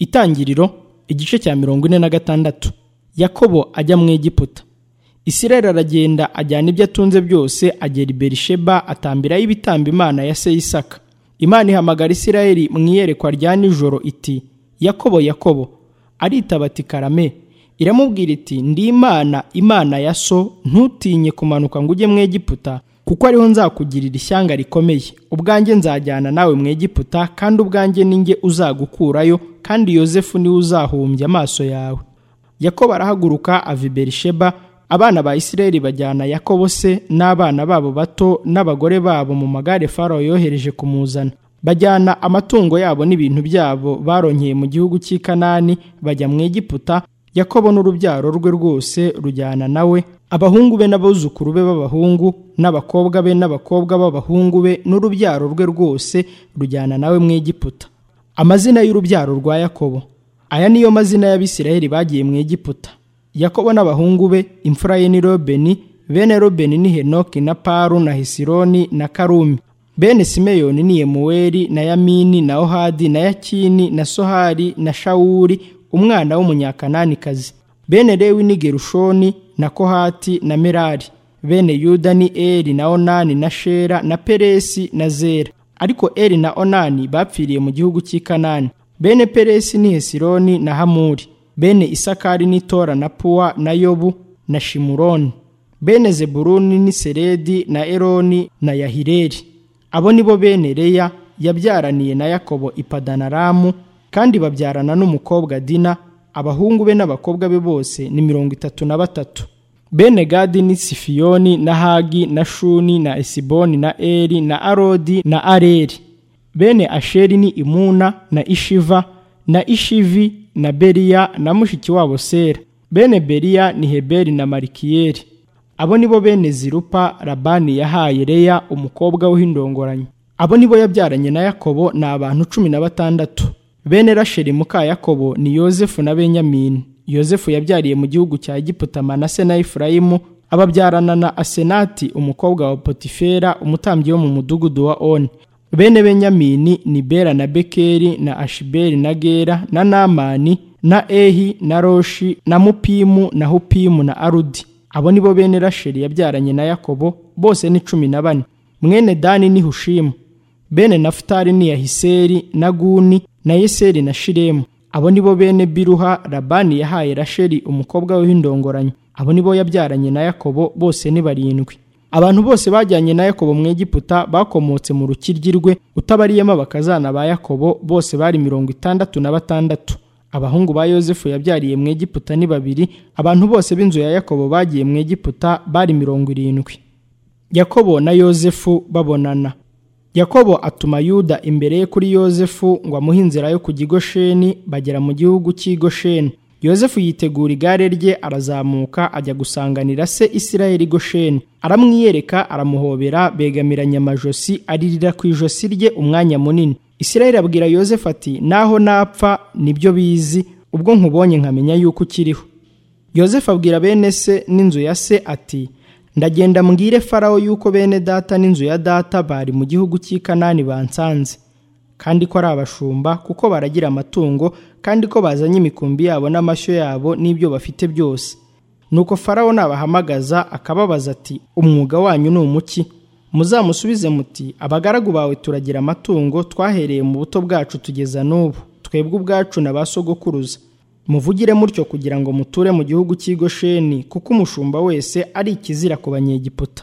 itangiriro igice cya mirongo ine na gatandatu yakobo ajya mu egiputa isirayeli aragenda ajyana ibyo atunze byose agera i berisheba atambirayo ibitambo imana ya se isaka imana ihamagara isirayeli mu iyerekwa rya nijoro iti yakobo yakobo aritaba ati karame iramubwira iti ndi imana imana ya so ntutinye kumanuka ngo ujye mu egiputa kuko ariho nzakugirira ishyanga rikomeye ubwanjye nzajyana nawe mu egiputa kandi ubwanjye ninjye uzagukurayo kandi yosefu niwe uzahumbya amaso yawe yakobo arahaguruka ava i berisheba abana ba isirayeli bajyana yakobo se n'abana babo bato n'abagore babo mu magare farawo yohereje kumuzana bajyana amatungo yabo n'ibintu byabo baronkeye mu gihugu cy'i kanani bajya mu egiputa yakobo n'urubyaro rwe rwose rujyana nawe abahungu be n'abuzukuru be b'abahungu n'abakobwa be n'abakobwa b'abahungu be n'urubyaro rwe rwose rujyana nawe mu egiputa amazina y'urubyaro rwa yakobo aya niyo mazina y'abisirayeli bagiye mu egiputa yakobo n'abahungu be imfura ye ni robeni bene robeni ni henoki na paru na hisironi na karumi bene simeyoni ni yemuweli na yamini na ohadi na yakini na sohari na shawuri umwana w'umunyakananikazi bene lewi ni gerushoni na kohati na merari bene yuda ni eri na onani na shera na peresi na zera ariko eri na onani bapfiriye mu gihugu cy'i kanani bene peresi ni hesironi na hamuri bene isakari ni tora na puwa na yobu na shimuroni bene zebuluni ni seredi na eroni na yahireli abo ni bo bene reya yabyaraniye na yakobo i padanaramu kandi babyarana n'umukobwa dina abahungu be n'abakobwa be bose ni mirongo itatu na batatu bene gadi ni sifiyoni na hagi na shuni na esiboni na eri na arodi na areri bene asheri ni imuna na ishiva na ishivi na beriya na mushiki wabo sera bene beriya ni heberi na marikiyeri abo ni bo bene zirupa labani yahaye reya umukobwa w'indongoranyi abo ni bo yabyaranye na yakobo ni abantu cumi na batandatu bene rasheli muka yakobo ni yozefu na benyamini yozefu yabyariye mu gihugu cya egiputa manase na efurayimu ababyarana na asenati umukobwa wa potifera umutambyi wo mu mudugudu wa oni bene benyamini ni bera na bekeri na ashiberi na gera na namani na ehi na roshi na mupimu na hupimu na arudi abo ni bo bene rasheli yabyaranye na yakobo bose ni cumi na bane mwene dani ni hushimu bene nafutari ni yahiseri na guni na yeseri na shiremu abo ni bo bene biruha labani yahaye rasheli umukobwa we w'indongoranyi abo ni bo yabyaranye na yakobo bose ni barindwi abantu bose bajyanye na yakobo mu egiputa bakomotse mu rukiryi rwe utabariyemo abakazana ba yakobo bose bari mirongo itandatu na batandatu abahungu ba yosefu yabyariye mu egiputa ni babiri abantu bose b'inzu ya yakobo bagiye mu egiputa bari mirongo irindwi yakobo na yosefu babonana yakobo atuma yuda imbere ye kuri yosefu ngo amuhe inzira yo kujya igosheni bagera mu gihugu cy'igosheni yosefu yitegura igare rye arazamuka ajya gusanganira se isirayeli gosheni aramwiyereka aramuhobera begamiranya amajosi aririra ku ijosi rye umwanya munini isirayeli abwira yosefu ati naho napfa nibyo bizi ubwo nkubonye nkamenya yuko ukiriho yosefu abwira bene se n'inzu ya se ati ndagenda mbwire farawo yuko bene data n'inzu ya data bari mu gihugu cy'i kanani bansanze kandi ko ari abashumba kuko baragira amatungo kandi ko bazanye imikumbi yabo n'amashyo yabo n'ibyo bafite byose nuko farawo nabahamagaza akababaza ati umwuga wanyu ni umuki muzamusubize muti abagaragu bawe turagira amatungo twahereye mu buto bwacu tugeza n'ubu twebwe ubwacu na ba sogokuruza muvugire mutyo kugira ngo muture mu gihugu cy'igosheni kuko umushumba wese ari ikizira ku banyegiputa